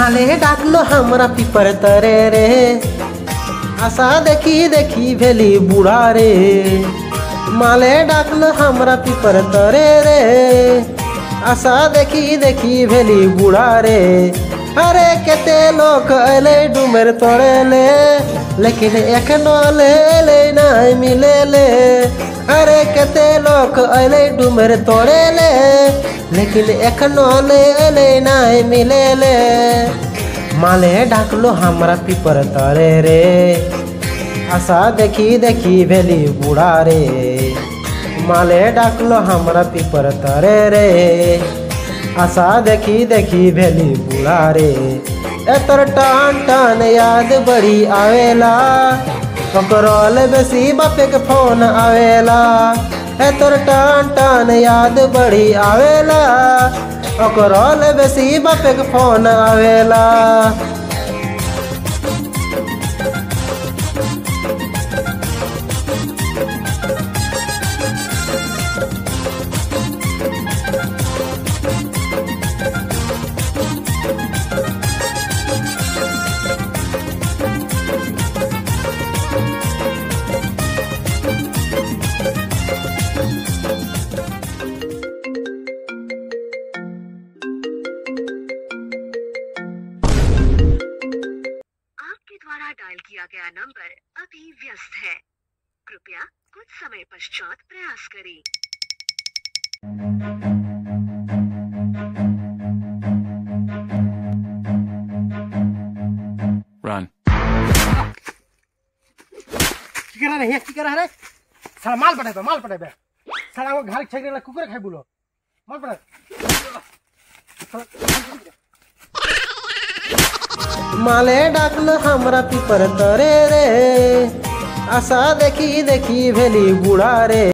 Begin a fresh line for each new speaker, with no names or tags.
माले डाकलो हमरा पिपर तरे रे आशा देखी देखी भेली बूढ़ा रे माले डाकलो हमरा पिपर तरे रे आशा देखी देखी भेली बूढ़ा रे अरे केते लोग अले डुमेर तोड़े ले लेकिन एखनो ले ले नहीं मिले ले अरे केते लोग अले डुमेर तोड़े ले लेकिन एखनो ले ले नहीं मिले ले माले डाकलो हमरा पिपर तरे रे आशा देखी देखी भेली बूढ़ा रे माले डाकलो हमरा पिपर तरे रे आशा देखी देखी भेली बूढ़ा रे एतर टान टान याद बड़ी आवेला पकड़ल बेसी बापे के फोन आवेला एतर टान टान याद बड़ी आवेला पकड़ल बेसी बापे के फोन आवेला
आपके द्वारा डायल किया गया नंबर अभी व्यस्त है कृपया कुछ समय पश्चात प्रयास करें
Run.
কি করা রে হিয়া কি করা রে সারা মাল পটাইবে মাল পটাইবে সারা আমার ঘাড় ছেড়ে গেলে কুকুরে খাই বলো মাল পটাই মালে ডাকলো हमरा পিपर तरे रे आशा देखी देखी भेली बूढ़ा रे